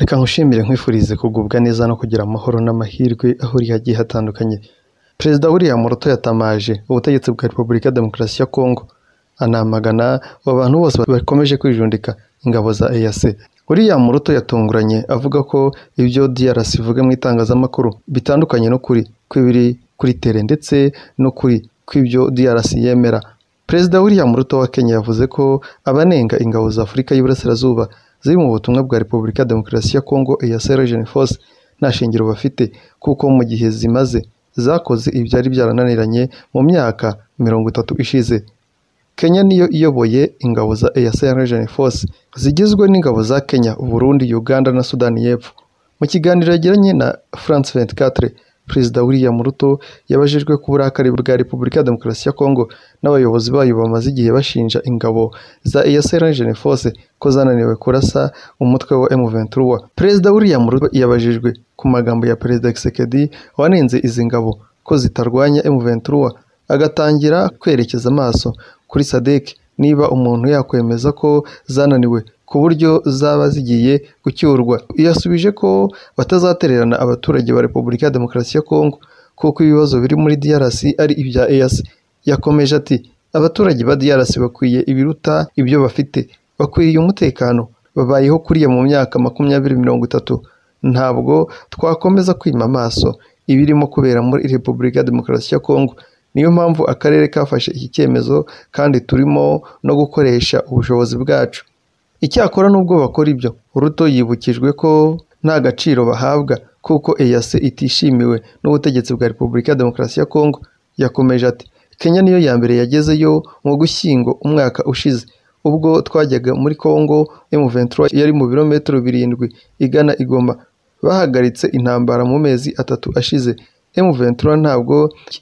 Reka nkushimire nkwifurize kugubwa neza no kugira amahoro n'amahirwe aho uri hagiye hatandukanye perezida william ruto yatamaje ubutegetsi bwa repubulika ya demokarasi ya kongo anamagana abantu bose bakomeje kwijundika ingabo za eac william ruto yatunguranye avuga ko ibyo drc ivuga mu itangazamakuru bitandukanye n'ukuri kw'ibiri kuri tere ndetse n'ukuri kw'ibyo drc yemera perezida william ruto wa kenya yavuze ko abanenga ingabo za afurika y'iburasirazuba ziri mu butumwa bwa repubulika ya demokarasi ya kongo eac region force nta shingiro bafite kuko mu gihe zimaze zakoze ibyari byarananiranye mu myaka mirongo itatu ishize kenya niyo iyoboye ingabo za eac region force zigizwe n'ingabo za kenya uburundi uganda na sudani y'epfo mu kiganiro yagiranye na france 24 perezida william ruto yabajijwe ku burakari bwa repubulika ya demokarasi ya kongo n'abayobozi bayo bamaze igihe bashinja ingabo za eac region force ko zananiwe kurasa umutwe wa m23 perezida william ruto yabajijwe ku magambo ya perezida kisekedi wanenze izi ngabo ko zitarwanya m23 agatangira kwerekeza amaso kuri sadek niba umuntu yakwemeza ko zananiwe ku buryo zaba zigiye gucyurwa yasubije ko batazatererana abaturage ba repubulika ya demokarasi ya kongo kuko ibibazo biri muri drc ari ibya eac yakomeje ati abaturage ba drc bakwiye ibiruta ibyo bafite bakwiriye umutekano babayeho kuriya mu myaka makumyabiri mirongo itatu ntabwo twakomeza kwima amaso ibirimo kubera muri repubulika ya demokarasi ya kongo niyo mpamvu akarere kafashe iki cyemezo kandi turimo no gukoresha ubushobozi bwacu icyakora n'ubwo bakora ibyo ruto yibukijwe ko nta gaciro bahabwa kuko eac itishimiwe n'ubutegetsi bwa repubulika ya demokarasi ya kongo yakomeje ati kenya niyo ya mbere yagezeyo mu gushyingo umwaka ushize ubwo twajyaga muri kongo m23 yari mu birometero birindwi igana igoma bahagaritse intambara mu mezi atatu ashize M23 ntabwo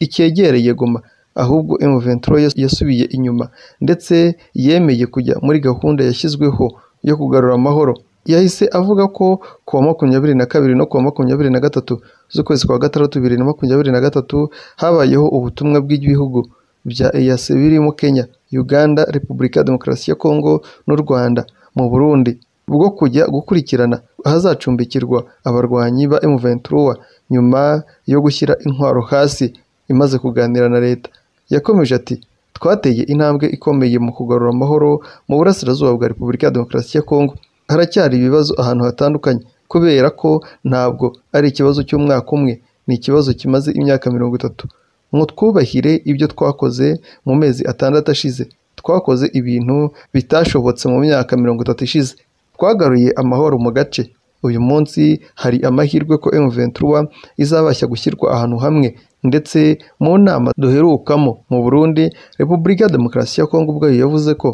icyegereye Goma ahubwo M23 yasubiye inyuma ndetse yemeye kujya muri gahunda yashyizweho yo kugarura amahoro yahise avuga ko kuwa makumyabiri na kabiri no kuwa makumyabiri na gatatu z'ukwezi kwa gatandatu bibiri na makumyabiri na gatatu habayeho ubutumwa bw'ibihugu bya EAC birimo Kenya, Uganda, Repubulika ya Demokarasi ya Kongo n'u Rwanda mu Burundi bwo kujya gukurikirana ahazacumbikirwa abarwanyi ba M23 nyuma yo gushyira intwaro hasi imaze kuganira na leta yakomeje ati twateye intambwe ikomeye mu kugarura amahoro mu burasirazuba bwa repubulika ya demokarasi ya kongo haracyari ibibazo ahantu hatandukanye kubera ko ntabwo ari ikibazo cy'umwaka umwe ni ikibazo kimaze imyaka mirongo itatu ngo twubahire ibyo twakoze mu mezi atandatu ashize twakoze ibintu bitashobotse mu myaka mirongo itatu ishize twagaruye amahoro mu gace uyu munsi hari amahirwe ko M23 izabasha gushyirwa ahantu hamwe ndetse mu nama duherukamo mu Burundi Repubulika ya Demokarasi ya Kongo ubwayo yavuze ko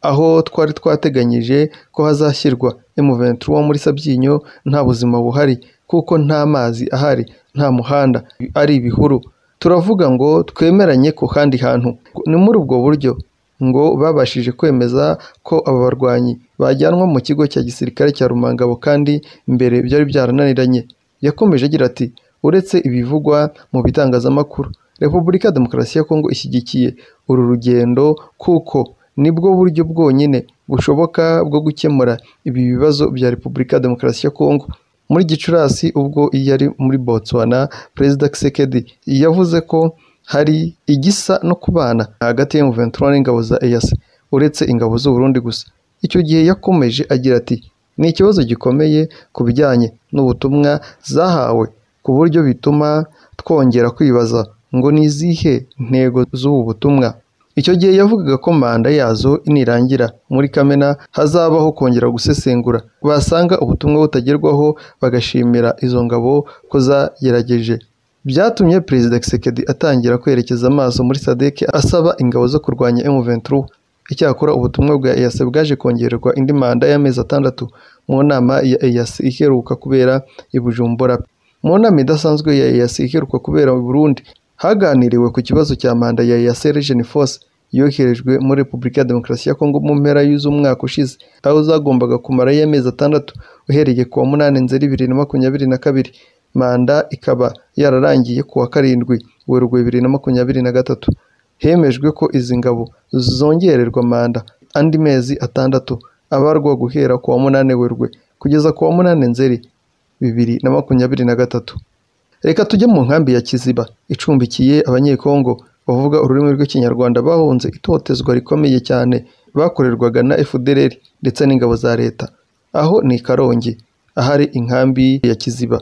aho twari twateganyije ko hazashyirwa M23 muri Sabyinyo nta buzima buhari kuko nta mazi ahari nta muhanda ari ibihuru turavuga ngo twemeranye ku kandi hantu ni muri ubwo buryo ngo babashije kwemeza ko aba barwanyi bajyanwa mu kigo cya gisirikare cya Rumangabo kandi mbere byari byarananiranye yakomeje agira ati uretse ibivugwa mu bitangazamakuru repubulika ya demokarasi ya kongo ishyigikiye uru rugendo kuko nibwo buryo bwonyine bushoboka bwo gukemura ibi bibazo bya repubulika ya demokarasi ya kongo muri gicurasi ubwo iyo ari muri botswana perezida kisekedi yavuze ko hari igisa no kubana hagati ya M23 n'ingabo za EAC uretse ingabo z'u Burundi gusa icyo gihe yakomeje agira ati ni ikibazo gikomeye ku bijyanye n'ubutumwa zahawe ku buryo bituma twongera kwibaza ngo ni izihe ntego z'ubu butumwa icyo gihe yavugaga ko manda yazo nirangira muri Kamena hazabaho kongera gusesengura basanga ubutumwa butagerwaho bagashimira izo ngabo ko zagerageje byatumye perezida Kisekedi atangira kwerekeza amaso muri sadek asaba ingabo zo kurwanya M23 icyakora ubutumwa bwa EAC bwaje kongererwa indi manda y'amezi atandatu mu nama ya EAC iheruka kubera i Bujumbura mu nama idasanzwe ya EAC iheruka kubera i Burundi haganiriwe ku kibazo cya manda ya EAC Region Force yoherejwe muri Repubulika ya Demokarasi ya Kongo mu mpera y'uzumwaka ushize aho zagombaga kumarayo amezi atandatu uhereye ku wa munani nzeri bibiri na makumyabiri na kabiri manda ikaba yararangiye ku wa karindwi werurwe bibiri na makumyabiri na gatatu hemejwe ko izi ngabo zongererwa manda andi mezi atandatu abarwa guhera ku wa munani werurwe kugeza ku wa munani nzeri bibiri na makumyabiri na gatatu reka tujye mu nkambi ya kiziba icumbikiye abanyekongo bavuga ururimi rw'ikinyarwanda bahunze itotezwa rikomeye cyane bakorerwaga na fdr ndetse n'ingabo za leta aho ni karongi ahari inkambi ya kiziba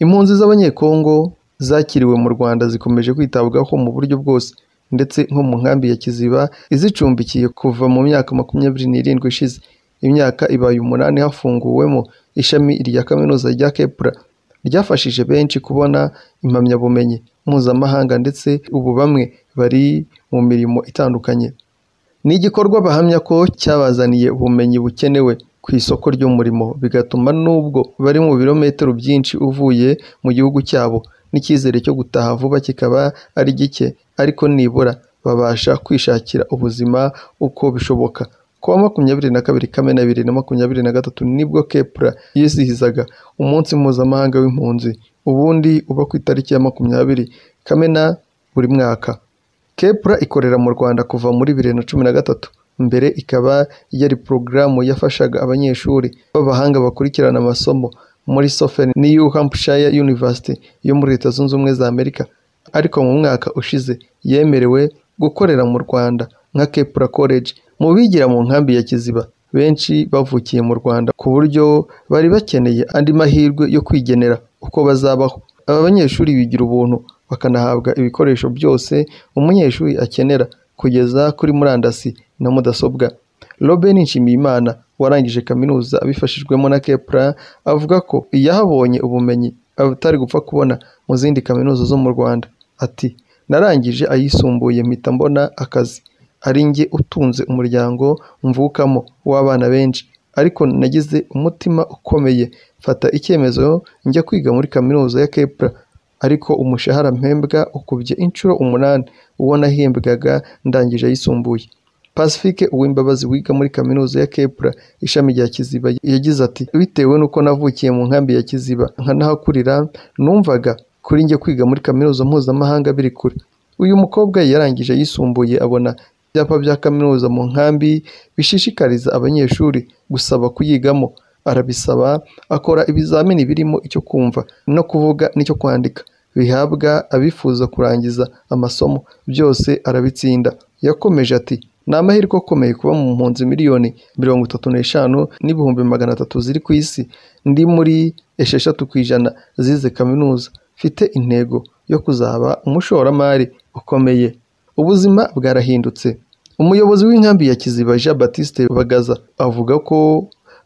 impunzi z'abanyekongo zakiriwe mu rwanda zikomeje kwitabwaho mu buryo bwose ndetse nko mu nkambi ya kiziba izicumbikiye kuva mu myaka makumyabiri n'irindwi ishize imyaka ibaye umunani hafunguwemo ishami rya kaminuza rya kepura ryafashije benshi kubona impamyabumenyi mpuzamahanga ndetse ubu bamwe bari mu mirimo itandukanye ni igikorwa bahamya ko cyabazaniye ubumenyi bukenewe ku isoko ry'umurimo bigatuma n'ubwo bari mu birometero byinshi uvuye mu gihugu cyabo n'icyizere cyo gutaha vuba kikaba ari gike ariko nibura babasha kwishakira ubuzima uko bishoboka ku wa makumyabiri na kabiri kamena bibiri na makumyabiri na gatatu nibwo kepura yizihizaga umunsi mpuzamahanga w'impunzi ubundi uba ku itariki ya makumyabiri kamena buri mwaka kepura ikorera mu rwanda kuva muri bibiri na cumi na gatatu mbere ikaba yari porogaramu yafashaga abanyeshuri b'abahanga bakurikirana amasomo muri sofeni ni New Hampshire University yo muri leta zunze ubumwe za amerika ariko mu mwaka ushize yemerewe gukorera mu rwanda nka kepura college mu bigira mu nkambi ya kiziba benshi bavukiye mu rwanda ku buryo bari bakeneye andi mahirwe yo kwigenera uko bazabaho aba banyeshuri bigira ubuntu bakanahabwa ibikoresho byose umunyeshuri akenera kugeza kuri murandasi na mudasobwa Robin Nshimiyimana warangije kaminuza abifashijwemo na Kepra avuga ko yahabonye ubumenyi atari gupfa kubona mu zindi kaminuza zo mu Rwanda ati narangije ayisumbuye mpita mbona akazi ari njye utunze umuryango mvukamo w'abana benshi ariko nagize umutima ukomeye mfata icyemezo njya kwiga muri kaminuza ya Kepra ariko umushahara mpembwa ukubye inshuro umunani uwo nahembwaga ndangije ayisumbuye Pacifique Uwimbabazi wiga muri kaminuza ya Kepra ishami rya Kiziba yagize ati bitewe n'uko navukiye mu nkambi ya Kiziba nkanahakurira numvaga kuri njye kwiga muri kaminuza mpuzamahanga biri kure uyu mukobwa yarangije yisumbuye abona ibyapa bya kaminuza mu nkambi bishishikariza abanyeshuri gusaba kuyigamo arabisaba akora ibizamini birimo icyo kumva no kuvuga n'icyo kwandika bihabwa abifuza kurangiza amasomo byose arabitsinda yakomeje ati ni amahirwe akomeye kuba mu mpunzi miliyoni mirongo itatu n'eshanu n'ibihumbi magana atatu ziri ku isi ndi muri esheshatu ku ijana zize kaminuza mfite intego yo kuzaba umushoramari ukomeye ubuzima bwarahindutse umuyobozi w'inkambi ya kiziba jean batiste bagaza avuga ko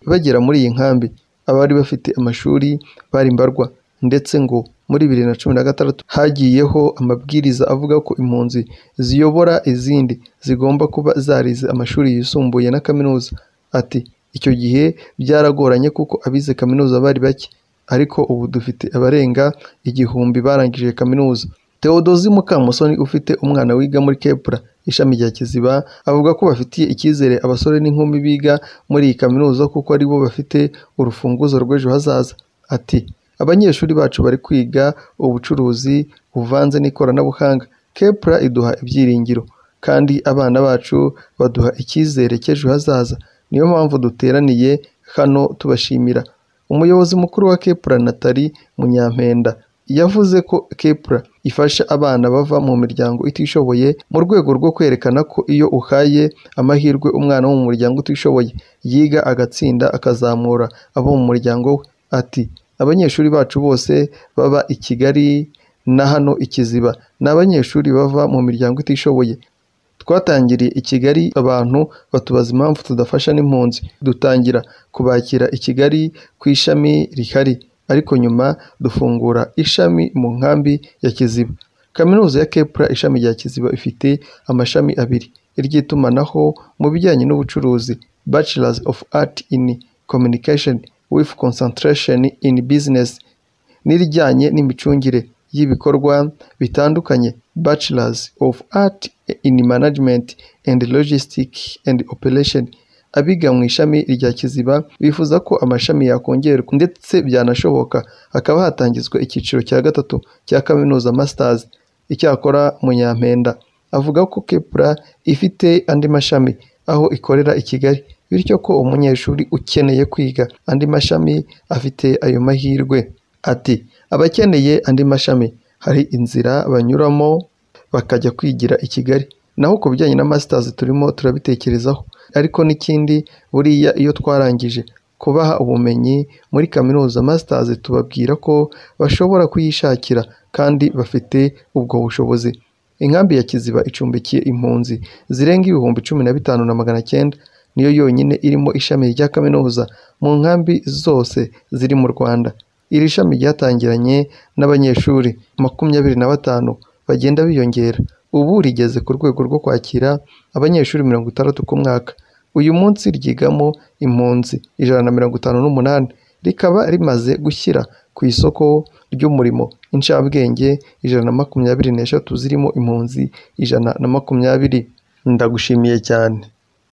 bagera muri iyi nkambi abari bafite amashuri bari mbarwa ndetse ngo muri bibiri na cumi na gatandatu hagiyeho amabwiriza avuga ko impunzi ziyobora izindi zigomba kuba zarize amashuri yisumbuye na kaminuza ati icyo gihe byaragoranye kuko abize kaminuza bari bake ariko ubu dufite abarenga igihumbi barangije kaminuza Theodosi Mukamusoni ufite umwana wiga muri Kepura ishami rya Kiziba avuga ko bafitiye icyizere abasore n'inkumi biga muri iyi kaminuza kuko ari bo bafite urufunguzo rw'ejo hazaza ati abanyeshuri bacu bari kwiga ubucuruzi buvanze n'ikoranabuhanga Kepura iduha ibyiringiro kandi abana bacu baduha icyizere cy'ejo hazaza niyo mpamvu duteraniye hano tubashimira umuyobozi mukuru wa Kepura Natali Munyampenda yavuze ko kepura ifasha abana bava mu miryango itishoboye mu rwego rwo kwerekana ko iyo uhaye amahirwe umwana wo mu muryango utishoboye yiga agatsinda akazamura abo mu muryango we ati abanyeshuri bacu bose baba i kigali na hano ikiziba ni abanyeshuri bava mu miryango itishoboye twatangiriye i kigali abantu batubaza impamvu tudafasha n'impunzi dutangira kubakira i kigali ku ishami rihari ariko nyuma dufungura ishami mu nkambi ya kiziba kaminuza ya kepura ishami rya kiziba ifite amashami abiri iry'itumanaho mu bijyanye n'ubucuruzi bachelors of art in communication with concentration in business n'irijyanye n'imicungire y'ibikorwa bitandukanye bachelors of art in management and logistic and operation abiga mu ishami rya kiziba bifuza ko amashami yakongerwa ndetse byanashoboka hakaba hatangizwa icyiciro cya gatatu cya kaminuza masters icyakora munyampenda avuga ko kepura ifite andi mashami aho ikorera i kigali bityo ko umunyeshuri ukeneye kwiga andi mashami afite ayo mahirwe ati abakeneye andi mashami hari inzira banyuramo bakajya kwigira i Kigali naho ku bijyanye na masitazi turimo turabitekerezaho ariko n'ikindi buriya iyo twarangije kubaha ubumenyi muri kaminuza masitazi tubabwira ko bashobora kuyishakira kandi bafite ubwo bushobozi inkambi ya kiziba icumbikiye impunzi zirenga ibihumbi cumi na bitanu na magana cyenda niyo yonyine irimo ishami rya kaminuza mu nkambi zose ziri mu rwanda iri shami ryatangiranye n'abanyeshuri makumyabiri na batanu bagenda biyongera ubu rigeze ku rwego rwo kwakira abanyeshuri mirongo itandatu ku mwaka uyu munsi ryigamo impunzi ijana na mirongo itanu n'umunani rikaba rimaze gushyira ku isoko ry'umurimo inshabwenge ijana na makumyabiri n'eshatu zirimo impunzi ijana na makumyabiri ndagushimiye cyane